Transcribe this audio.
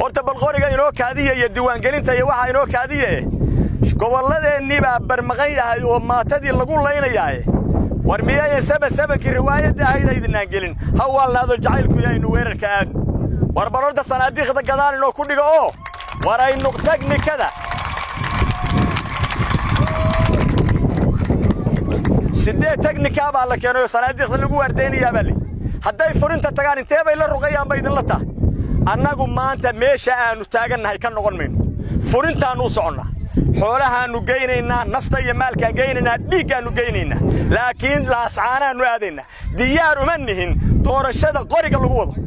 horta bal qoriga inoo kaadiya iyo diiwaangelinta iyo waxaa inoo kaadiye gobolladeennii baa barmaqan yahay oo maatadii lagu laynayaaye war miyayan saba sabankii riwaayadda ahayd aydinaan gelin ha waalnaado jacaylku yahaynu weerarka aadno war bal horta sanaadiiqda gadaal inoo ku dhigo oo war aynu teknikada siddeed teknikaa baa la keenayoo sanaadiiqda lagu waardeynayaa baa li hadday furinta tagaan intee bay la rugayaan ba idinla tahay annagu maanta meesha aannu taagannahay ka noqon mayno furintaannu u soconnaa xoolahaannu geynaynaa nafta iyo maalkaan geynaynaa dhiiggaannu geynaynaa laakiin laascaanaannu aadaynaa diyaar uma nihin doorashada qoriga lagu wado